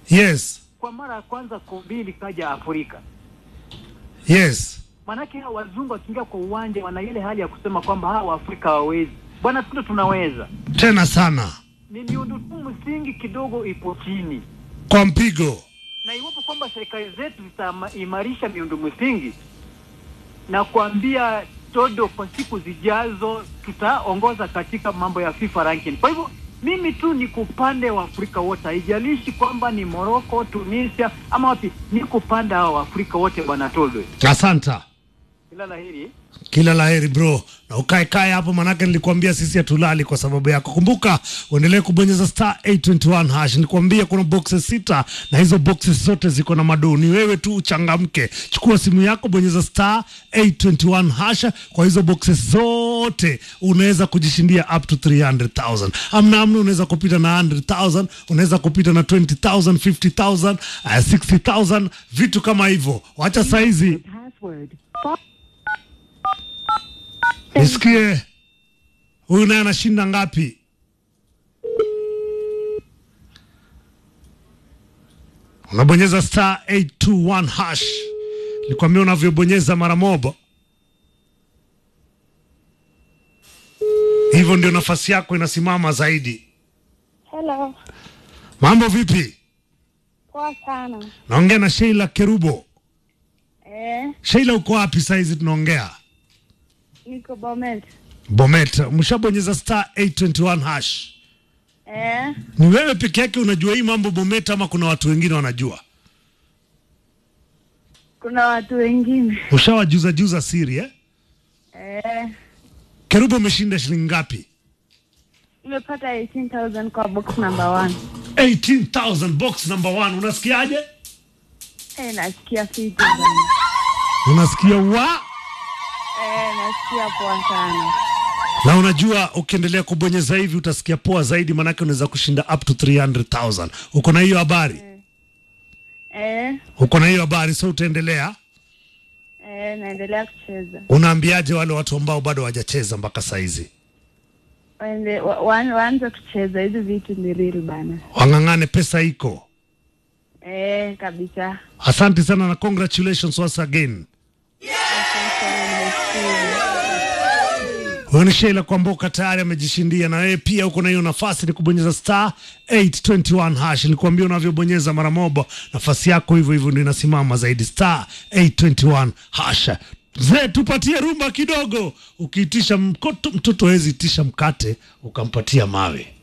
Yes. kwa mara ya kwanza kombe likaja Afrika. Yes. Maanake hawa wazungu wakiingia kwa uwanja wana ile hali ya kusema kwamba hawa Waafrika hawawezi. Bwana, tundo tunaweza. Tena sana. Ni miundo tu msingi kidogo ipo chini, Kwa mpigo. na iwapo kwamba serikali zetu zitaimarisha miundo msingi na kuambia Todo, kwa siku zijazo tutaongoza katika mambo ya FIFA ranking. Kwa hivyo mimi tu ni kupande wa Afrika wote, haijalishi kwamba ni Morocco, Tunisia ama wapi, ni kupanda hao Waafrika wote, bwana Todo. Asanta. Kila laheri. Kila laheri bro, na ukae kae hapo, manake nilikwambia sisi hatulali kwa sababu yako. Kumbuka uendelee kubonyeza star 821 hash. Nilikwambia kuna boxes sita na hizo boxes zote ziko na madoo. Ni wewe tu uchangamke, chukua simu yako, bonyeza star 821 hash. Kwa hizo boxes zote unaweza kujishindia up to 300,000. Amna amna, unaweza kupita na 100,000, unaweza kupita na 20,000, 50,000, uh, 60,000, vitu kama hivyo. Wacha saizi Password. nisikie huyu naye anashinda ngapi? Unabonyeza star 821 hash, nikwambia unavyobonyeza mara moja, hivyo ndio nafasi yako inasimama zaidi. Hello. Mambo vipi? Poa sana. Naongea na Sheila Kerubo. Eh, Sheila, uko wapi saizi tunaongea? niko Bomet. Bomet, mshabonyeza star 821 hash. Eh, Ni wewe peke yake unajua hii mambo Bomet ama kuna watu wengine wanajua? kuna watu wengine. Ushawajuza juza siri eh? Eh, Kerubo umeshinda shilingi ngapi? nimepata 18,000 kwa box number one. 18,000 box number one. Unasikiaje? Eh, nasikia fiti bana. Unasikia wa Eh, nasikia poa sana. na unajua ukiendelea kubonyeza hivi utasikia poa zaidi, manake unaweza kushinda up to 300,000. Uko na hiyo habari? Eh, Uko na hiyo habari, so utaendelea. eh, naendelea kucheza. Unaambiaje wale watu ambao bado hawajacheza mpaka saizi? Waende wa- wa- waanze kucheza hizi vitu ni real bana. Wang'ang'ane, pesa iko. Eh, kabisa. Asante sana na congratulations once again. Asante sana, nimeshukuru. Huyo ni Sheila Kwamboka tayari amejishindia, na wewe pia uko na hiyo nafasi, ni kubonyeza star 821 hash. Nilikwambia unavyobonyeza mara moja, nafasi yako hivyo hivyo ndio inasimama zaidi, star 821 hash. Mzee, tupatie rumba kidogo. Ukiitisha mkoto, mtoto hawezi itisha mkate ukampatia mawe.